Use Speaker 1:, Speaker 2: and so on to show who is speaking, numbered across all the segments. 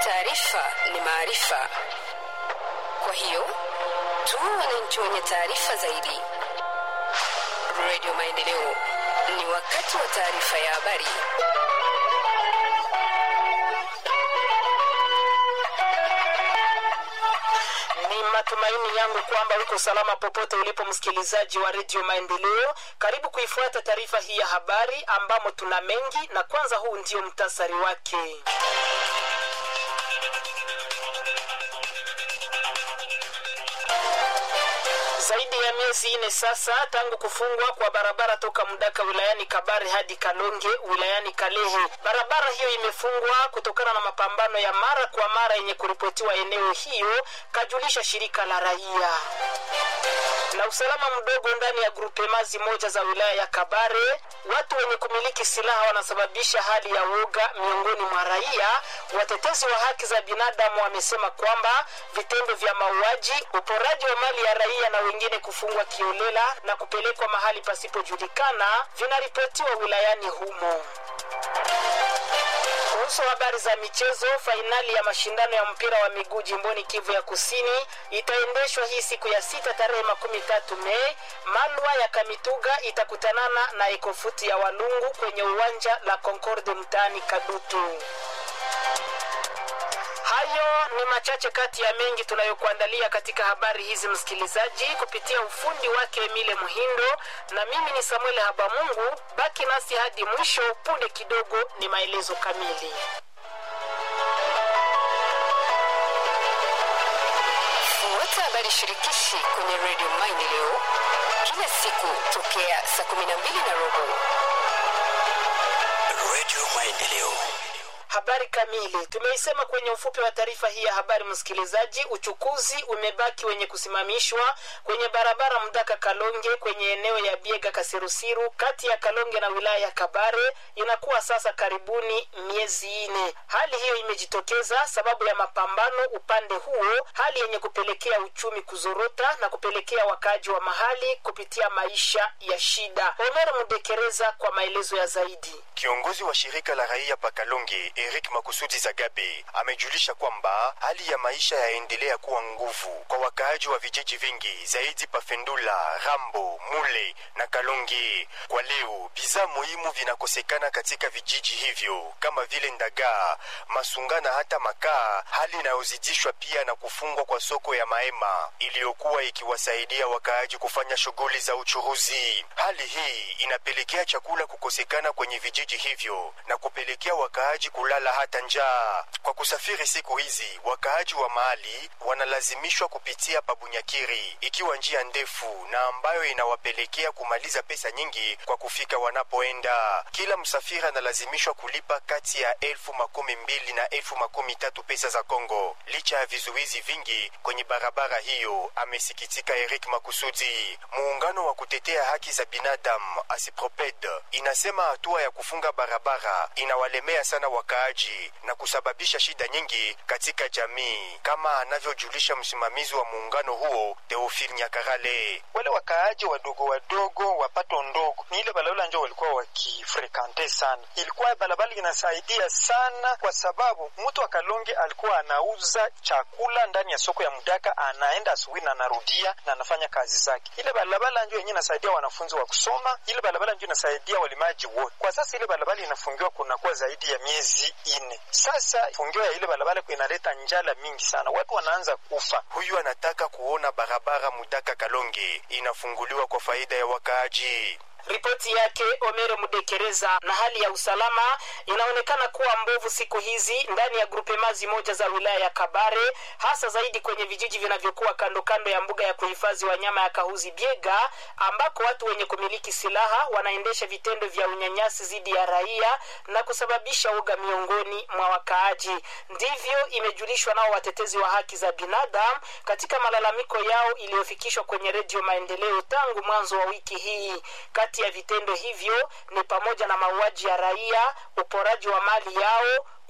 Speaker 1: Taarifa ni maarifa, kwa hiyo tuwe wananchi wenye taarifa zaidi. Radio Maendeleo, ni wakati wa taarifa ya habari.
Speaker 2: Ni matumaini yangu kwamba uko salama popote ulipo, msikilizaji wa redio Maendeleo. Karibu kuifuata taarifa hii ya habari ambamo tuna mengi, na kwanza huu ndio mtasari wake. Zaidi ya miezi ine sasa tangu kufungwa kwa barabara toka Mdaka wilayani Kabare hadi Kalonge wilayani Kalehe. Barabara hiyo imefungwa kutokana na mapambano ya mara kwa mara yenye kuripotiwa eneo hiyo, kajulisha shirika la raia na usalama mdogo ndani ya grupemazi moja za wilaya ya Kabare. Watu wenye kumiliki silaha wanasababisha hali ya woga miongoni mwa raia. Watetezi wa haki za binadamu wamesema kwamba vitendo vya mauaji, uporaji wa mali ya raia na wengine kufungwa kiolela na kupelekwa mahali pasipojulikana vinaripotiwa wilayani humo. Kuhusu habari za michezo, fainali ya mashindano ya mpira wa miguu jimboni Kivu ya Kusini itaendeshwa hii siku ya sita tarehe makumi tatu Mei. Malwa ya Kamituga itakutanana na Ekofuti ya Walungu kwenye uwanja la Concorde mtaani Kadutu. Hayo ni machache kati ya mengi tunayokuandalia katika habari hizi, msikilizaji, kupitia ufundi wake Emile Muhindo, na mimi ni Samuel Habamungu. Baki nasi hadi mwisho. Punde kidogo ni maelezo kamili.
Speaker 1: Fuata habari shirikishi kwenye redio Maendeleo kila siku tokea saa 12 na robo.
Speaker 3: Radio Maendeleo.
Speaker 2: Habari kamili tumeisema kwenye ufupi wa taarifa hii ya habari, msikilizaji. Uchukuzi umebaki wenye kusimamishwa kwenye barabara Mdaka Kalonge kwenye eneo ya Biega Kasirusiru kati ya Kalonge na wilaya ya Kabare inakuwa sasa karibuni miezi ine. Hali hiyo imejitokeza sababu ya mapambano upande huo, hali yenye kupelekea uchumi kuzorota na kupelekea wakaaji wa mahali kupitia maisha ya shida. Omer Mudekereza kwa maelezo ya zaidi.
Speaker 3: Kiongozi wa shirika la raia Pakalonge Eric Makusudi Zagabe amejulisha kwamba hali ya maisha yaendelea kuwa nguvu kwa wakaaji wa vijiji vingi zaidi Pafendula, Rambo, Mule na Kalonge. Kwa leo bidhaa muhimu vinakosekana katika vijiji hivyo kama vile ndagaa, masunga na hata makaa, hali inayozidishwa pia na kufungwa kwa soko ya Maema iliyokuwa ikiwasaidia wakaaji kufanya shughuli za uchuruzi. Hali hii inapelekea chakula kukosekana kwenye vijiji hivyo na kupelekea wakaaji kulala hata njaa. Kwa kusafiri siku hizi, wakaaji wa mahali wanalazimishwa kupitia Pabunyakiri, ikiwa njia ndefu na ambayo inawapelekea kumaliza pesa nyingi kwa kufika wanapoenda. Kila msafiri analazimishwa kulipa kati ya elfu makumi mbili na elfu makumi tatu pesa za Kongo, licha ya vizuizi vingi kwenye barabara hiyo, amesikitika Eric Makusudi. Muungano wa kutetea haki za binadamu Asiproped inasema hatua ya kufunga barabara inawalemea sana wakaaji na kusababisha shida nyingi katika jamii, kama anavyojulisha msimamizi wa muungano huo Teofil Nyakarale.
Speaker 4: Wale wakaaji wadogo wadogo wapato ndogo ni ile balabala njo walikuwa wakifrekante sana. Ilikuwa balabala inasaidia sana, kwa sababu mtu wa Kalonge alikuwa anauza chakula ndani ya soko ya Mdaka, anaenda asubuhi na anarudia na anafanya kazi zake. Ile balabala njo yenyewe inasaidia wanafunzi wa kusoma, ile balabala njo inasaidia walimaji wote. Kwa sasa ile balabala inafungiwa kunakuwa zaidi ya miezi ine sasa. Fungio ya ile barabara inaleta njala mingi sana, watu wanaanza kufa.
Speaker 3: Huyu anataka kuona barabara Mudaka Kalonge inafunguliwa kwa faida ya wakaaji.
Speaker 2: Ripoti yake Omere Mudekereza. Na hali ya usalama inaonekana kuwa mbovu siku hizi ndani ya grupemazi moja za wilaya ya Kabare, hasa zaidi kwenye vijiji vinavyokuwa kando kando ya mbuga ya kuhifadhi wanyama ya Kahuzi Biega, ambako watu wenye kumiliki silaha wanaendesha vitendo vya unyanyasi dhidi ya raia na kusababisha uga miongoni mwa wakaaji. Ndivyo imejulishwa nao watetezi wa haki za binadamu katika malalamiko yao iliyofikishwa kwenye Redio Maendeleo tangu mwanzo wa wiki hii. Kati ya vitendo hivyo ni pamoja na mauaji ya raia, uporaji wa mali yao,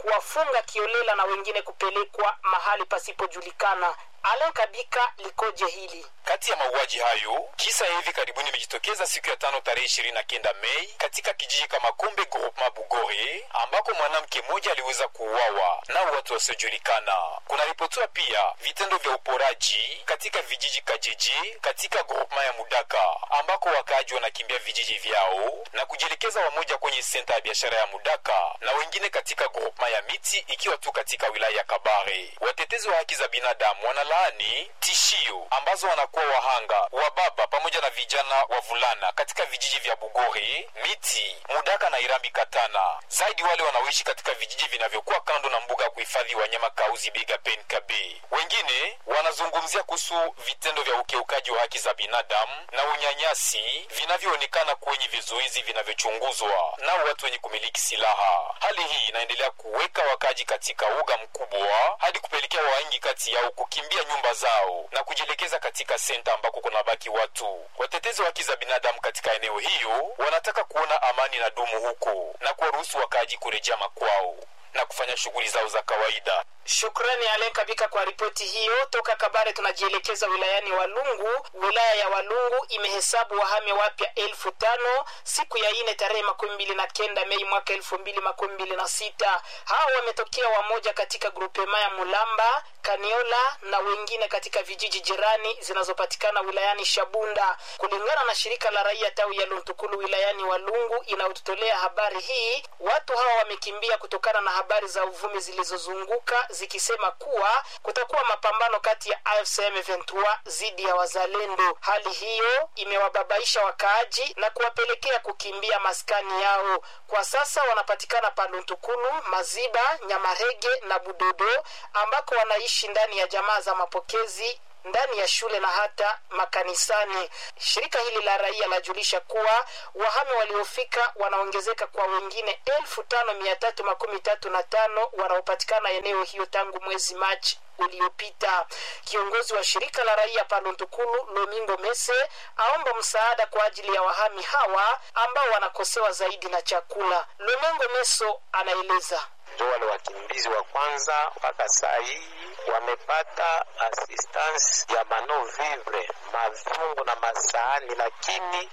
Speaker 2: kuwafunga kiolela na wengine kupelekwa mahali pasipojulikana. Alen Kabika likoje hili?
Speaker 5: Kati ya mauaji hayo, kisa ya hivi karibuni imejitokeza siku ya tano tarehe ishirini na kenda Mei katika kijiji kama Kombe Groupement Bugore, ambako mwanamke mmoja aliweza kuuawa na watu wasiojulikana. Kunaripotiwa pia vitendo vya uporaji katika vijiji Kajeje katika groupement ya Mudaka, ambako wakaaji wanakimbia vijiji vyao na kujielekeza wamoja kwenye senta ya biashara ya Mudaka na wengine katika groupement ya Miti, ikiwa tu katika wilaya ya Kabare. Watetezi wa haki za binadamu wanalaani tishio ambazo wanakuwa wahanga wa baba pamoja na vijana wavulana katika vijiji vya Bugore, Miti, Mudaka na Irambi Katana, zaidi wale wanaoishi katika vijiji vinavyokuwa kando na mbuga ya kuhifadhi wanyama Kauzi Biga Penkabe. Wengine wanazungumzia kuhusu vitendo vya ukiukaji wa haki za binadamu na unyanyasi vinavyoonekana kwenye vizuizi vinavyochunguzwa na watu wenye kumiliki silaha. Hali hii inaendelea kuweka wakaji katika uga mkubwa hadi kupelekea wengi kati yao kukimbia nyumba zao na kujielekeza katika senta ambako kunabaki watu. Watetezi wa haki za binadamu katika eneo hiyo wanataka kuona amani na dumu huko na kuwaruhusu wakaaji kurejea makwao na kufanya shughuli zao za kawaida.
Speaker 2: Shukrani Alen Kabika kwa ripoti hiyo. Toka Kabare tunajielekeza wilayani Walungu. Wilaya ya Walungu imehesabu wahame wapya elfu tano siku ya ine tarehe makumi mbili na kenda Mei mwaka elfu mbili makumi mbili na sita. Hao wametokea wamoja katika grupema ya Mulamba, Kaniola na wengine katika vijiji jirani zinazopatikana wilayani Shabunda. Kulingana na shirika la raia tawi ya Luntukulu wilayani Walungu inayotutolea habari hii, watu hawa wamekimbia kutokana na habari za uvumi zilizozunguka zikisema kuwa kutakuwa mapambano kati ya AFC M23 dhidi ya wazalendo. Hali hiyo imewababaisha wakaaji na kuwapelekea kukimbia maskani yao. Kwa sasa wanapatikana Paluntukulu, Maziba, Nyamarege na Budodo ambako wanaishi ndani ya jamaa za mapokezi ndani ya shule na hata makanisani. Shirika hili la raia lajulisha kuwa wahame waliofika wanaongezeka kwa wengine elfu tano mia tatu makumi tatu na tano wanaopatikana eneo hiyo tangu mwezi Machi uliopita. Kiongozi wa shirika la raia Paluntukulu Lomingo Mese aomba msaada kwa ajili ya wahami hawa ambao wanakosewa zaidi na chakula. Lomingo Meso anaeleza
Speaker 6: ndio wale wakimbizi wa kwanza mpaka saa hii wamepata assistance ya mano vivre mavyungu na masahani, lakini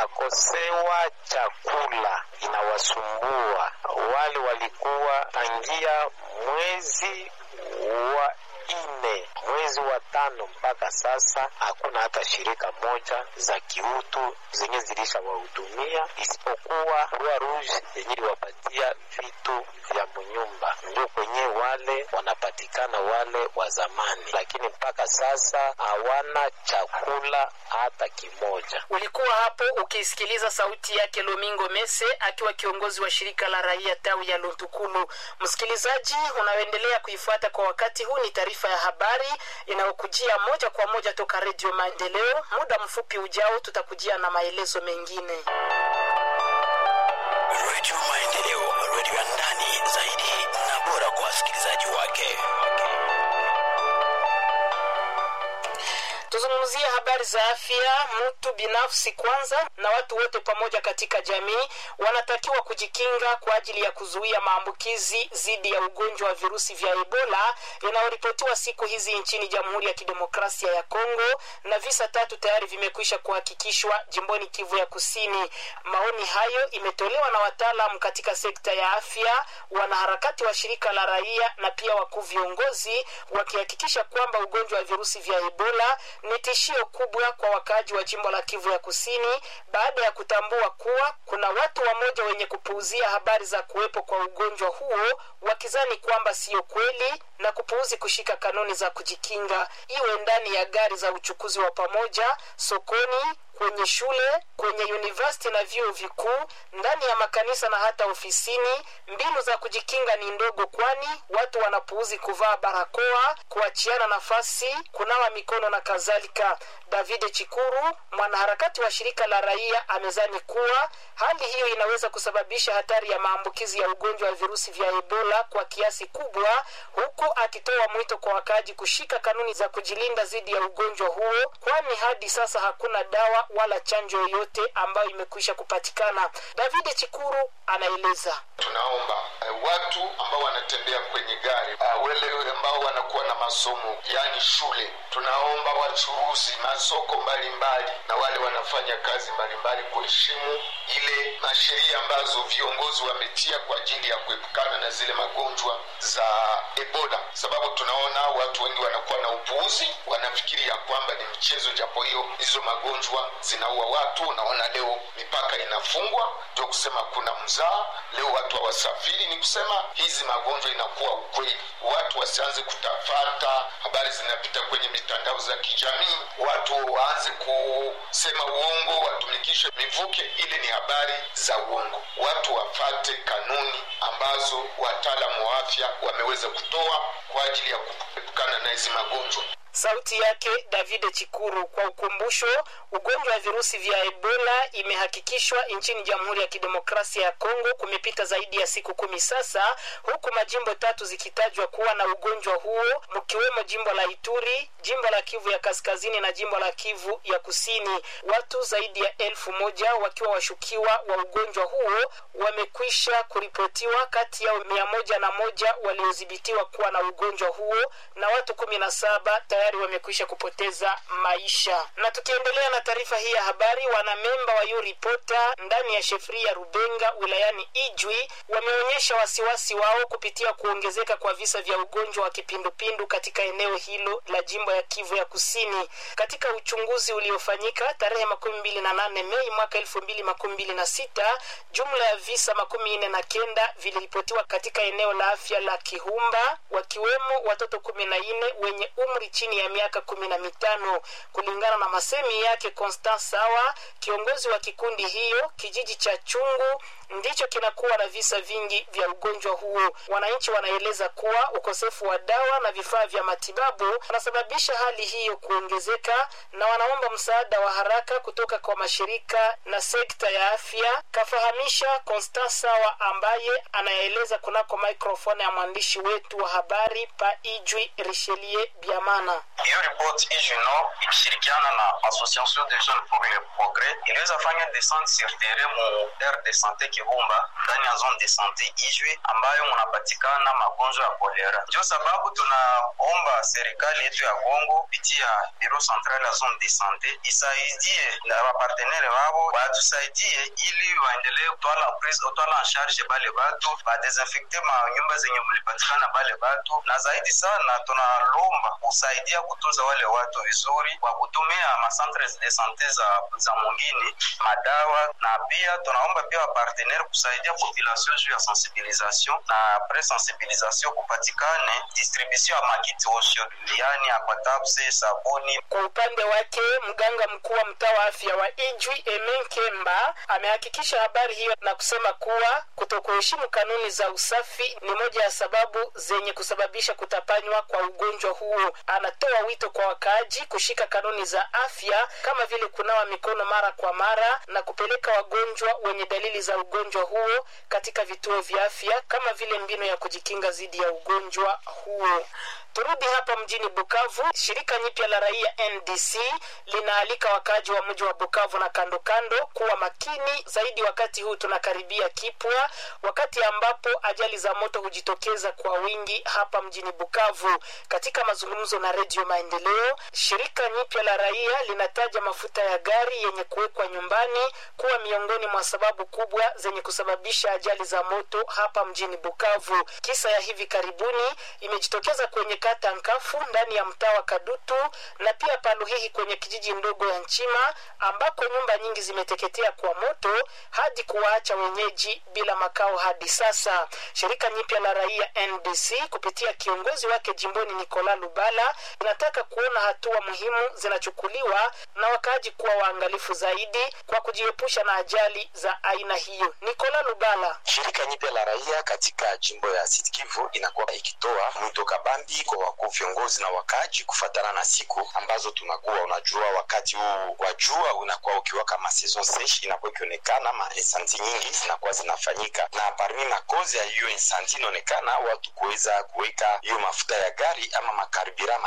Speaker 6: wanakosewa chakula, inawasumbua. Wale walikuwa tangia mwezi wa ine mwezi wa tano mpaka sasa hakuna hata shirika moja za kiutu zenye zilisha wahudumia isipokuwa Rua Rouge yenye iliwapatia vitu vya munyumba, ndio kwenye wale wanapatikana wale wa zamani, lakini mpaka sasa hawana chakula hata kimoja.
Speaker 2: Ulikuwa hapo ukisikiliza sauti yake Lomingo Mese akiwa kiongozi wa shirika la raia tawi ya Luntukulu. Msikilizaji unaoendelea kuifuata kwa wakati huu, ni taarifa ya habari inayokujia moja kwa moja toka Redio Maendeleo. Muda mfupi ujao tutakujia na maelezo mengine.
Speaker 7: Redio Maendeleo, redio ya ndani zaidi na bora kwa wasikilizaji wake.
Speaker 2: Tuzungumzie habari za afya. Mtu binafsi kwanza na watu wote pamoja katika jamii wanatakiwa kujikinga kwa ajili ya kuzuia maambukizi dhidi ya ugonjwa wa virusi vya Ebola inayoripotiwa siku hizi nchini Jamhuri ya Kidemokrasia ya Kongo, na visa tatu tayari vimekwisha kuhakikishwa jimboni Kivu ya Kusini. Maoni hayo imetolewa na wataalam katika sekta ya afya, wanaharakati wa shirika la raia na pia wakuu viongozi, wakihakikisha kwamba ugonjwa wa virusi vya Ebola ni tishio kubwa kwa wakaaji wa jimbo la Kivu ya Kusini baada ya kutambua kuwa kuna watu wamoja wenye kupuuzia habari za kuwepo kwa ugonjwa huo wakizani kwamba siyo kweli na kupuuzi kushika kanuni za kujikinga, iwe ndani ya gari za uchukuzi wa pamoja, sokoni, kwenye shule, kwenye university na vyuo vikuu, ndani ya makanisa na hata ofisini. Mbinu za kujikinga ni ndogo, kwani watu wanapuuzi kuvaa barakoa, kuachiana nafasi, kunawa mikono na kadhalika. David Chikuru, mwanaharakati wa shirika la raia, amezani kuwa hali hiyo inaweza kusababisha hatari ya maambukizi ya ugonjwa wa virusi vya Ebola kwa kiasi kubwa, huku akitoa mwito kwa wakaaji kushika kanuni za kujilinda dhidi ya ugonjwa huo, kwani hadi sasa hakuna dawa wala chanjo yoyote ambayo imekwisha kupatikana. David Chikuru anaeleza.
Speaker 8: Tunaomba uh, watu ambao wanatembea kwenye gari uh, wale ambao wanakuwa na masomo yaani shule, tunaomba wachuruzi masoko mbalimbali mbali, na wale wanafanya kazi mbalimbali kuheshimu ile masheria ambazo viongozi wametia kwa ajili ya kuepukana na zile magonjwa za Ebola, sababu tunaona watu wengi wanakuwa na upuuzi, wanafikiri ya kwamba ni mchezo, japo hiyo hizo magonjwa zinaua watu. Unaona leo mipaka inafungwa, ndio kusema kuna mzaa leo watu hawasafiri, ni kusema hizi magonjwa inakuwa ukweli. Watu wasianze kutafata habari zinapita kwenye mitandao za kijamii, watu waanze kusema uongo, watumikishe mivuke, ili ni habari za uongo. Watu wafate kanuni ambazo wataalamu wa afya wameweza kutoa kwa ajili ya kuepukana na hizi magonjwa.
Speaker 2: Sauti yake David Chikuru. Kwa ukumbusho, ugonjwa wa virusi vya Ebola imehakikishwa nchini Jamhuri ya Kidemokrasia ya Kongo kumepita zaidi ya siku kumi sasa, huku majimbo tatu zikitajwa kuwa na ugonjwa huo, mkiwemo jimbo la Ituri, jimbo la Kivu ya Kaskazini na jimbo la Kivu ya Kusini. Watu zaidi ya elfu moja wakiwa washukiwa wa ugonjwa huo wamekwisha kuripotiwa, kati yao mia moja na moja waliodhibitiwa kuwa na ugonjwa huo na watu kumi na saba tayari wamekwisha kupoteza maisha. Na tukiendelea na taarifa hii ya habari, wanamemba wa Yuripota ndani ya shefri ya Rubenga wilayani Ijwi wameonyesha wasiwasi wao kupitia kuongezeka kwa visa vya ugonjwa wa kipindupindu katika eneo hilo la jimbo ya Kivu ya Kusini. Katika uchunguzi uliofanyika tarehe makumi mbili na nane Mei mwaka elfu mbili makumi mbili na sita jumla ya visa makumi nne na kenda viliripotiwa katika eneo la afya la Kihumba, wakiwemo watoto kumi na nne wenye umri chini ya miaka kumi na mitano kulingana na masemi yake Constant Sawa, kiongozi wa kikundi hiyo. Kijiji cha Chungu ndicho kinakuwa na visa vingi vya ugonjwa huo. Wananchi wanaeleza kuwa ukosefu wa dawa na vifaa vya matibabu unasababisha hali hiyo kuongezeka, na wanaomba msaada wa haraka kutoka kwa mashirika na sekta ya afya, kafahamisha Constant Sawa ambaye anaeleza kunako microphone ya mwandishi wetu wa habari pa Ijwi Richelieu Biamana.
Speaker 9: Hiyo ripoti Ijuno ikishirikiana na Association des Jeunes pour le Progrès iliweza fanya descente sur terrain mu aire de sante Kibumba ndani ya zone de sante Ijwi ambayo munapatikana magonjwa ya kolera. Ndio sababu tunaomba serikali yetu ya Kongo kupitia biro central ya zone de sante isaidie na wapartenere wao watusaidie ili waendelee kutwala prise utwala en charge bale batu badesinfecte ma nyumba zenye mulipatikana bale batu, na zaidi sana tunalomba kusaidia kutunza wale watu vizuri kwa kutumia macentre de sante za, za mwingine madawa, na pia tunaomba pia wapartenere kusaidia population juu ya sensibilisation na apres sensibilisation kupatikane distribution ya makiti osho, yani aquatabse, sabuni.
Speaker 2: Kwa upande wake mganga mkuu wa mtaa wa afya wa Ijwi Emen Kemba amehakikisha habari hiyo na kusema kuwa kutokuheshimu kanuni za usafi ni moja ya sababu zenye kusababisha kutapanywa kwa ugonjwa huo. Anatoa wito kwa wakaaji kushika kanuni za afya kama vile kunawa mikono mara kwa mara na kupeleka wagonjwa wenye dalili za ugonjwa huo katika vituo vya afya kama vile mbinu ya kujikinga dhidi ya ugonjwa huo. Turudi hapa mjini Bukavu. Shirika nyipya la raia NDC linaalika wakaaji wa mji wa Bukavu na kando kando kuwa makini zaidi wakati huu tunakaribia kipwa, wakati ambapo ajali za moto hujitokeza kwa wingi hapa mjini Bukavu. Katika mazungumzo na Redio Maendeleo, shirika nyipya la raia linataja mafuta ya gari yenye kuwekwa nyumbani kuwa miongoni mwa sababu kubwa zenye kusababisha ajali za moto hapa mjini Bukavu. Kisa ya hivi karibuni imejitokeza kwenye kata Nkafu ndani ya mtaa wa Kadutu na pia Paluhihi kwenye kijiji ndogo ya Nchima ambako nyumba nyingi zimeteketea kwa moto hadi kuwaacha wenyeji bila makao hadi sasa. Shirika nyipya la raia NDC kupitia kiongozi wake jimboni Nikola Lubala inataka kuona hatua muhimu zinachukuliwa na wakaaji kuwa waangalifu zaidi kwa kujiepusha na ajali za aina hiyo. Nikola Lubala.
Speaker 10: Shirika nyipya la raia katika jimbo ya Sud Kivu inakuwa ikitoa mwito kabambi kwa wakuu viongozi na wakaaji kufatana na siku ambazo tunakuwa. Unajua, wakati huu wa jua unakuwa ukiwa kama saison sesh, inakuwa ikionekana ma insanti nyingi zinakuwa zinafanyika, na parmi makozi ya hiyo insanti inaonekana watu kuweza kuweka hiyo mafuta ya gari ama makaribira ma essence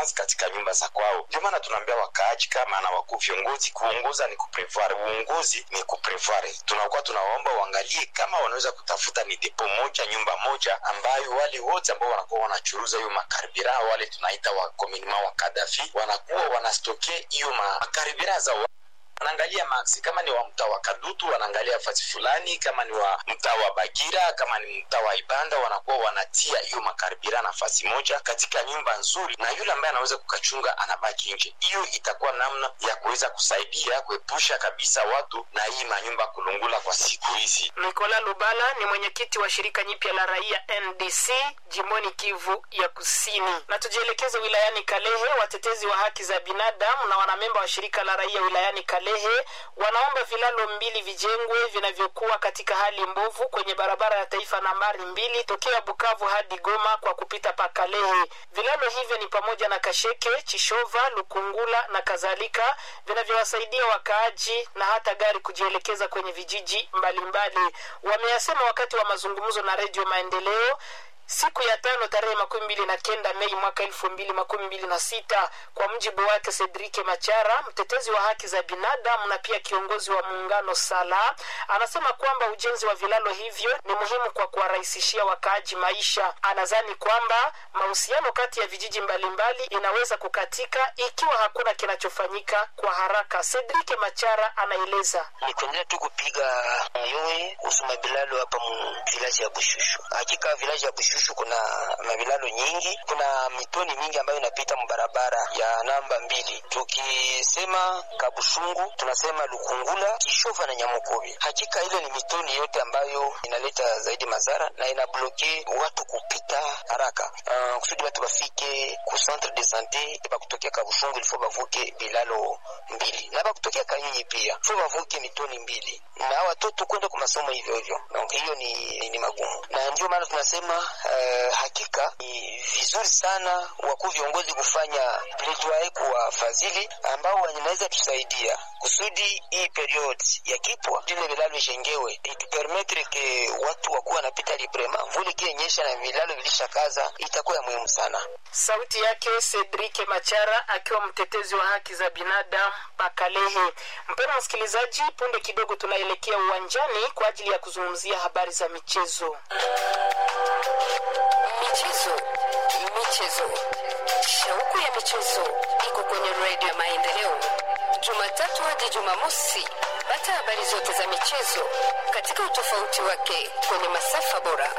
Speaker 10: assistance katika nyumba za kwao ndio maana tunaambia wakaaji kama na wakuu viongozi kuongoza ni kuprevoir uongozi ni kuprevoir tunakuwa tunawaomba uangalie kama wanaweza kutafuta ni depo moja nyumba moja ambayo wale wote ambao wanakuwa wanachuruza hiyo makaribira wale tunaita wa kominima wa kadafi wanakuwa wanastoke hiyo makaribira za wanaangalia maksi kama ni wa mtaa wa kadutu wanaangalia fasi fulani kama ni wa mtaa wa bagira kama ni mtaa wa ibanda wanakuwa wanatia hiyo makaribira nafasi moja katika nyumba nzuri na yule ambaye anaweza kukachunga anabaki nje hiyo itakuwa namna ya kuweza kusaidia kuepusha kabisa watu na hii manyumba kulungula kwa siku hizi
Speaker 2: nikola lubala ni mwenyekiti wa shirika nyipya la raia ndc jimboni kivu ya kusini na tujielekeze wilayani kalehe watetezi wa haki za binadamu na wanamemba wa shirika la raia wilayani kalehe wanaomba vilalo mbili vijengwe vinavyokuwa katika hali mbovu kwenye barabara ya taifa nambari mbili tokea bukavu hadi goma kwa kupita pa kalehe vilalo hivyo ni pamoja na kasheke chishova lukungula na kadhalika vinavyowasaidia wakaaji na hata gari kujielekeza kwenye vijiji mbalimbali wameyasema wakati wa mazungumzo na redio maendeleo siku ya tano tarehe makumi mbili na kenda mei mwaka elfu mbili makumi mbili na sita kwa mjibu wake cedrike machara mtetezi wa haki za binadamu na pia kiongozi wa muungano sala anasema kwamba ujenzi wa vilalo hivyo ni muhimu kwa kuwarahisishia wakaaji maisha anazani kwamba mahusiano kati ya vijiji mbalimbali inaweza kukatika ikiwa hakuna kinachofanyika kwa haraka cedrike machara anaeleza
Speaker 11: ni kuendelea tu kupiga yowe kuhusu mabilalo hapa mu vilaji ya bushushu hakika vilaji ya bushushu Bushushu kuna mavilalo nyingi, kuna mitoni mingi ambayo inapita mbarabara ya namba mbili. Tukisema Kabushungu tunasema Lukungula, Kishova na Nyamukobi. Hakika ile ni mitoni yote ambayo inaleta zaidi madhara na inabloke watu kupita haraka. Uh, kusudi watu wafike ku centre de sante bakutokea Kabushungu ilifo bavuke bilalo mbili na bakutokea Kanyunyi pia fo bavuke mitoni mbili na watoto kwenda kwa masomo hivyo hivyo. Donc hiyo ni, ni magumu na ndio maana tunasema uh, hakika ni vizuri sana wakuu viongozi kufanya plaidoyer kwa wafadhili ambao wanaweza tusaidia kusudi hii period ya kipwa vile vilalo ijengewe itupermetre ke watu wakuwa wanapita librema mvuli ikionyesha na vilalo vilishakaza itakuwa ya muhimu sana
Speaker 2: sauti yake cedrike machara akiwa mtetezi wa haki za binadamu pakalehe mpendo msikilizaji punde kidogo tunaelekea uwanjani kwa ajili ya kuzungumzia habari za michezo
Speaker 1: michezo michezo shauku ya michezo iko kwenye redio ya maendeleo jumatatu hadi jumamosi pata habari zote za michezo katika utofauti wake kwenye masafa bora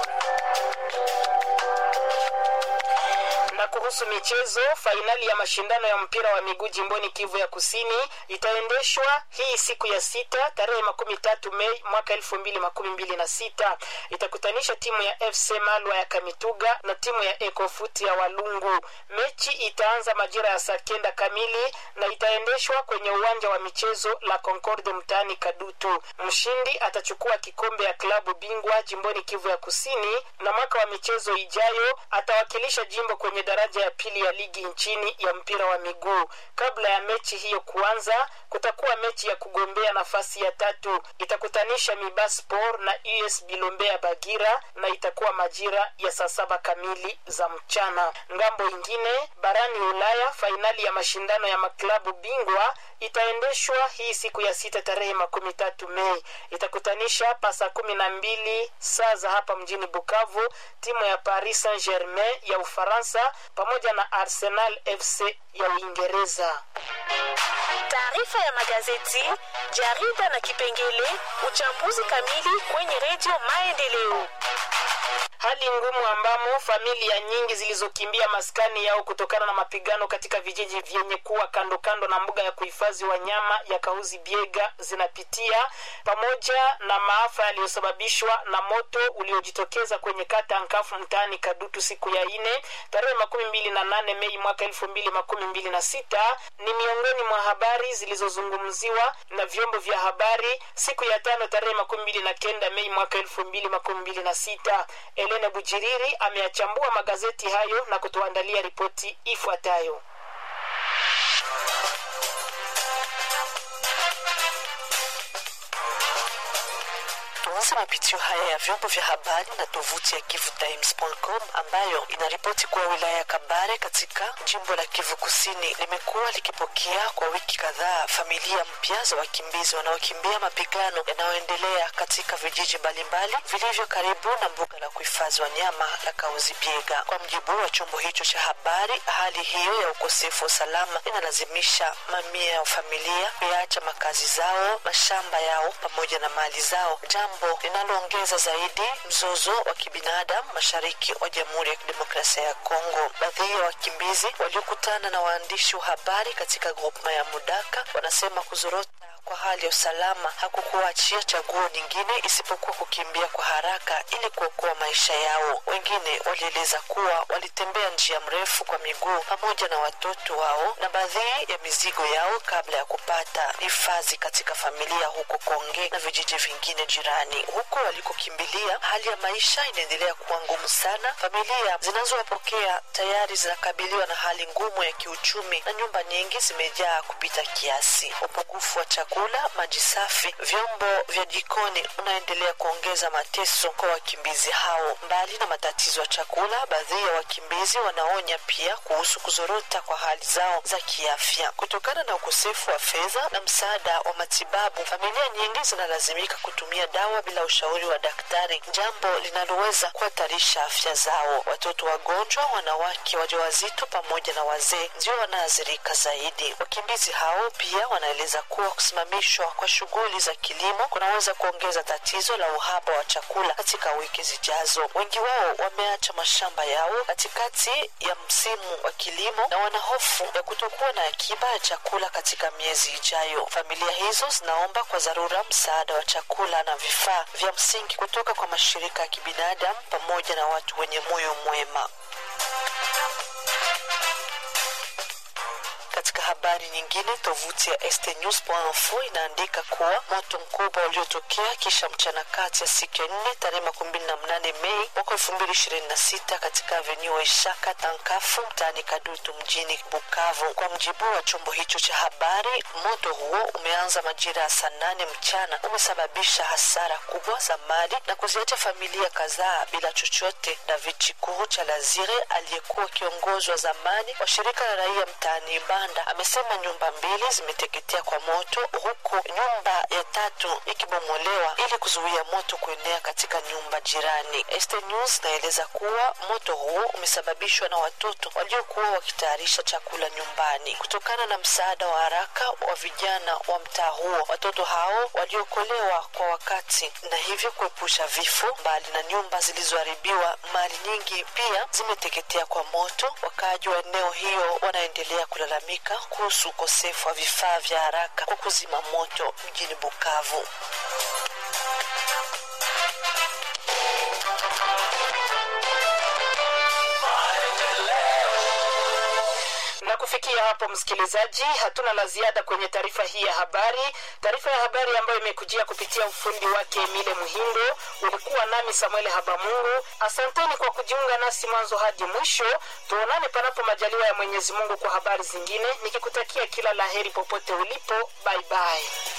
Speaker 2: na kuhusu michezo fainali ya mashindano ya mpira wa miguu jimboni kivu ya kusini itaendeshwa hii siku ya sita tarehe makumi tatu mei mwaka elfu mbili makumi mbili na sita itakutanisha timu ya fc malwa ya kamituga na timu ya ekofuti ya walungu mechi itaanza majira ya saa kenda kamili na itaendeshwa kwenye uwanja wa michezo la concorde mtaani kadutu mshindi atachukua kikombe ya klabu bingwa jimboni kivu ya kusini na mwaka wa michezo ijayo atawakilisha jimbo kwenye daraja ya pili ya ligi nchini ya mpira wa miguu kabla ya mechi hiyo kuanza kutakuwa mechi ya kugombea nafasi ya tatu itakutanisha mibaspor na us bilombea bagira na itakuwa majira ya saa saba kamili za mchana ngambo ingine barani ulaya fainali ya mashindano ya maklabu bingwa itaendeshwa hii siku ya sita tarehe makumi tatu mei itakutanisha pasa kumi na mbili saa za hapa mjini bukavu timu ya paris saint germain ya ufaransa pamoja na arsenal fc ya uingereza
Speaker 12: taarifa ya magazeti jarida na kipengele uchambuzi kamili kwenye redio maendeleo
Speaker 2: hali ngumu ambamo familia nyingi zilizokimbia maskani yao kutokana na mapigano katika vijiji vyenye kuwa kando kando na mbuga ya kuhifadhi wanyama ya kauzi biega zinapitia pamoja na maafa yaliyosababishwa na moto uliojitokeza kwenye kata nkafu mtaani kadutu siku ya ine tarehe makumi mbili na nane mei mwaka elfu mbili makumi mbili na sita ni miongoni mwa habari zilizozungumziwa na vyombo vya habari siku ya tano tarehe makumi mbili na kenda mei mwaka elfu mbili makumi mbili na sita elena bujiriri ameyachambua magazeti hayo na kutuandalia ripoti ifuatayo
Speaker 13: Tuanze mapitio haya ya vyombo vya habari na tovuti ya kivutimes.com ambayo inaripoti kuwa wilaya ya Kabare katika jimbo la Kivu Kusini limekuwa likipokea kwa wiki kadhaa familia mpya za wakimbizi wanaokimbia mapigano yanayoendelea katika vijiji mbalimbali vilivyo karibu na mbuga la kuhifadhi wanyama la Kauzi Biega. Kwa mjibu wa chombo hicho cha habari, hali hiyo ya ukosefu wa usalama inalazimisha mamia ya familia kuyaacha makazi zao, mashamba yao pamoja na mali zao, jambo linaloongeza zaidi mzozo wa kibinadamu mashariki wa Jamhuri ya Kidemokrasia ya Kongo. Baadhi ya wakimbizi waliokutana na waandishi wa habari katika grupma ya Mudaka wanasema kuzorota kwa hali ya usalama hakukuachia chaguo nyingine isipokuwa kukimbia kwa haraka ili kuokoa maisha yao. Wengine walieleza kuwa walitembea njia mrefu kwa miguu pamoja na watoto wao na baadhi ya mizigo yao kabla ya kupata hifadhi katika familia huko Konge na vijiji vingine jirani. Huko walikokimbilia, hali ya maisha inaendelea kuwa ngumu sana. Familia zinazowapokea tayari zinakabiliwa na hali ngumu ya kiuchumi na nyumba nyingi zimejaa kupita kiasi. Upungufu wa chakula, maji safi, vyombo vya jikoni unaendelea kuongeza mateso kwa wakimbizi hao. Mbali na matatizo ya chakula, baadhi ya wakimbizi wanaonya pia kuhusu kuzorota kwa hali zao za kiafya kutokana na ukosefu wa fedha na msaada wa matibabu. Familia nyingi zinalazimika kutumia dawa bila ushauri wa daktari, jambo linaloweza kuhatarisha afya zao. Watoto wagonjwa, wanawake wajawazito pamoja na wazee ndio wanaathirika zaidi. Wakimbizi hao pia wanaeleza kuwa kusimamishwa kwa shughuli za kilimo kunaweza kuongeza tatizo la uhaba wa chakula katika wiki zijazo. Wengi wao wameacha mashamba yao katikati ya msimu wa kilimo na wana hofu ya kutokuwa na akiba ya chakula katika miezi ijayo. Familia hizo zinaomba kwa dharura msaada wa chakula na vifaa vya msingi kutoka kwa mashirika ya kibinadamu pamoja na watu wenye moyo mwema. Katika habari nyingine, tovuti ya stnews.info inaandika kuwa moto mkubwa uliotokea kisha mchana kati ya siku ya nne tarehe makumi mbili na mnane Mei mwaka elfu mbili ishirini na sita katika avenue Ishaka Tankafu mtaani Kadutu mjini Bukavu. Kwa mjibu wa chombo hicho cha habari, moto huo umeanza majira ya saa nane mchana, umesababisha hasara kubwa za mali na kuziacha familia kadhaa bila chochote. David Chikuru cha Lazire aliyekuwa kiongozi wa zamani wa shirika la raia mtaani Banda amesema nyumba mbili zimeteketea kwa moto huku nyumba ya tatu ikibomolewa ili kuzuia moto kuenea katika nyumba jirani. Este News inaeleza kuwa moto huo umesababishwa na watoto waliokuwa wakitayarisha chakula nyumbani. Kutokana na msaada wa haraka wa vijana wa mtaa huo, watoto hao waliokolewa kwa wakati na hivyo kuepusha vifo. Mbali na nyumba zilizoharibiwa, mali nyingi pia zimeteketea kwa moto. Wakaaji wa eneo hiyo wanaendelea kulalamika kuhusu ukosefu wa vifaa vya haraka kwa kuzima moto mjini Bukavu.
Speaker 2: na kufikia hapo msikilizaji hatuna la ziada kwenye taarifa hii ya habari taarifa ya habari ambayo imekujia kupitia ufundi wake emile muhindo ulikuwa nami samuel habamungu asanteni kwa kujiunga nasi mwanzo hadi mwisho tuonane panapo majaliwa ya mwenyezi mungu kwa habari zingine nikikutakia kila laheri popote ulipo baibai bye bye.